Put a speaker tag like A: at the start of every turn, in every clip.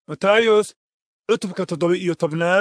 A: matayos cutubka toddoba iyo tobnaad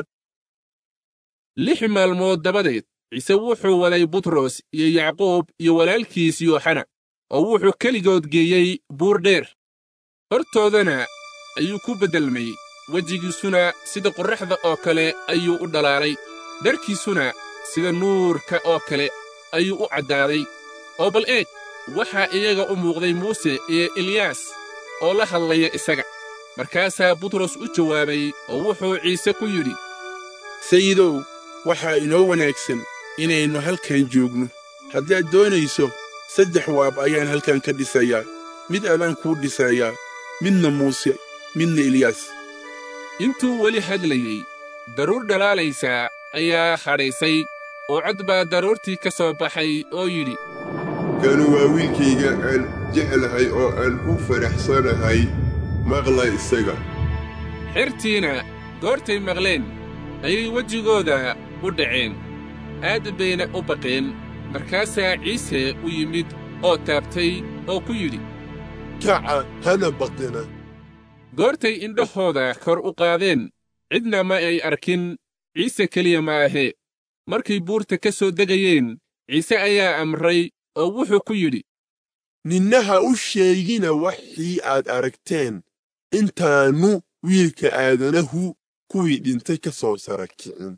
B: lix maalmood dabadeed ciise wuxuu waday butros iyo yacquub iyo walaalkiis yooxana oo wuxuu keligood geeyey buur dheer hortoodana ayuu ku beddelmay wejigiisuna sida qorraxda oo kale ayuu u dhalaalay dharkiisuna sida nuurka oo kale ayuu u caddaaday oo bal eeg waxaa iyaga u muuqday muuse iyo eliyaas oo la hadlaya isaga markaasaa butros u jawaabay oo wuxuu ciise ku yidhi
C: sayidow waxaa inoo wanaagsan inaynu halkan joogno haddaad doonayso saddex waab ayaan halkan ka dhisayaa mid adaan kuu dhisayaa midna muuse midna eliyaas
B: intuu weli hadlayey daruur dhalaalaysaa ayaa hadhaysay oo cod baa daruurtii ka soo baxay oo yidhi
D: kanu waa wiilkayga aan jeclahay oo aan u faraxsanahay maqla isaga
B: xertiina goortay maqleen ayay wejigooda u dhaceen aad bayna u baqeen markaasaa ciise u yimid oo taabtay oo ku yidhi
D: kaca hana baqina
B: goortay indhahooda kor u qaadeen cidna ma ay arkin ciise keliya ma ahee markay buurta ka soo degayeen ciise ayaa amray oo wuxuu ku yidhi
D: ninna ha u sheegina waxii aad aragteen intaannu wiilka aadanahu kuwii dhintay ka soo sara kicin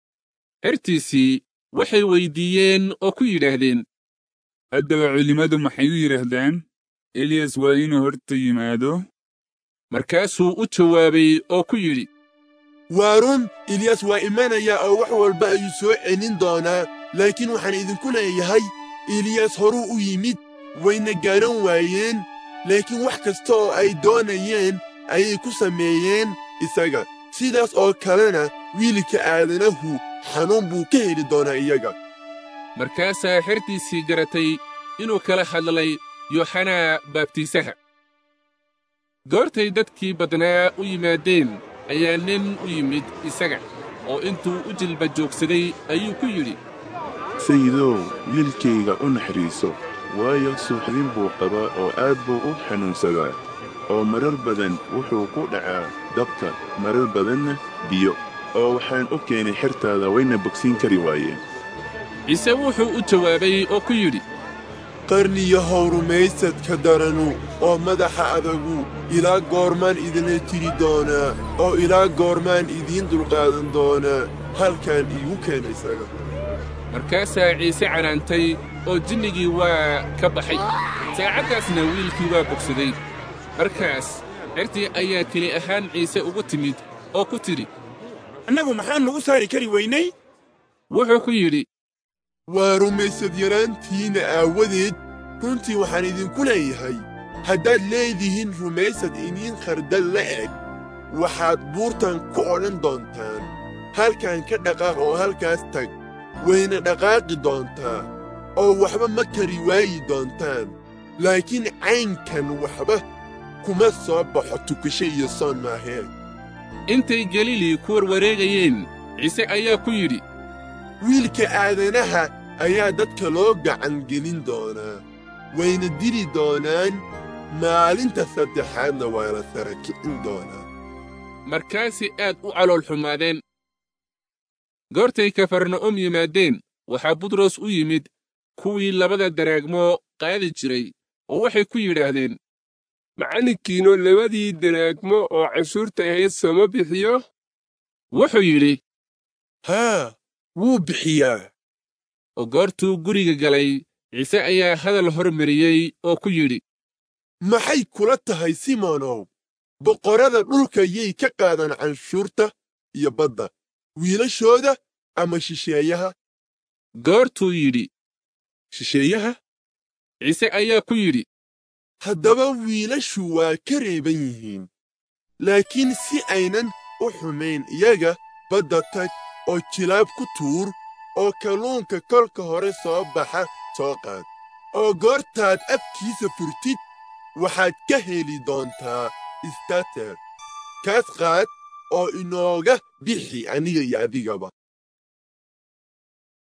B: xertiisii waxay weyddiiyeen oo ku yidhaahdeen
E: haddaba culimmadu maxay u yidhaahdaan eliyas waa inuu horta yimaado
B: markaasuu u jawaabay oo ku yidhi
D: waa run eliyas waa imanayaa oo wax walba ayuu soo celin doonaa laakiin waxaan idinku leeyahay eliyas horuu u yimid wayna garan waayeen laakiin wax kasta oo ay doonayeen ayay ku sameeyeen isaga sidaas oo kalena wiilka aadanahu xanuun buu ka heli doonaa iyaga
B: markaasaa xertiisii garatay inuu kala hadlay yooxanaa baabtiisaha goortay dadkii badnaa u yimaadeen ayaa nin u yimid isaga oo intuu u jilba joogsaday ayuu ku yidhi
F: sayidow wiilkayga u naxariiso waayo suuxdin buu qabaa oo aad buu u xanuunsadaa oo marar badan wuxuu ku dhacaa dabka marar badanna biyo oo waxaan u keenay xertaada wayna bogsiin kari waayeen
B: ciise wuxuu u jawaabay oo ku yidhi
D: qarniyahow rumaysadka daranu oo madaxa adagu ilaa goormaan idinla tiri doonaa oo ilaa goormaan idiin dulqaadan doonaa halkan iigu keena isaga
B: markaasaa ciise canaantay oo jinnigii waa ka baxay saacaddaasna wiilkii waa bogsaday markaas xertii ayaa keli ahaan ciise ugu timid oo ku tidhi
A: annagu maxaan nugu saari kari weynay
B: wuxuu ku yidhi
D: waa rumaysad yaraantiinna aawadeed runtii waxaan idinku leeyahay haddaad leedihiin rumaysad iniin khardal la eg waxaad buurtan ku odhan doontaan halkan ka dhaqaaq oo halkaas tag wayna dhaqaaqi doontaa oo waxba ma kari waayi doontaan laakiin caynkan waxba kuma soo baxo tukasho iyo soon maahee
B: intay galilii ku warwareegayeen ciise ayaa ku yidhi
D: wiilka aadanaha ayaa dadka loo gacan gelin doonaa wayna dili doonaan maalinta saddexaadna waa la sara kicin doonaa
B: markaasay aad u calool xumaadeen goortay kafarna'um yimaadeen waxaa butros u yimid kuwii labada daraagmo qaadi jiray oo waxay ku yidhaahdeen
G: macallinkiinnu labadii daraagmo oo cashuurta ahayd sooma bixiyo
B: wuxuu yidhi
C: haa wuu bixiyaa
B: oo goortuu guriga galay ciise ayaa hadal hormariyey oo ku yidhi
D: maxay kula tahay simonow boqorrada dhulka yay ka qaadaan canshuurta iyo badda wiilashooda ama shisheeyaha
B: goortuu yidhi
C: shisheeyaha
B: ciise ayaa ku yidhi
D: haddaba wiilashu waa ka reeban yihiin laakiin si aynan u xumayn iyaga badda tag oo jilaab ku tuur oo kalluunka kolka hore soo baxa soo qaad oo goortaad afkiisa furtid waxaad ka heli doontaa istater kaas qaad oo inooga bixi aniga iyo adigaba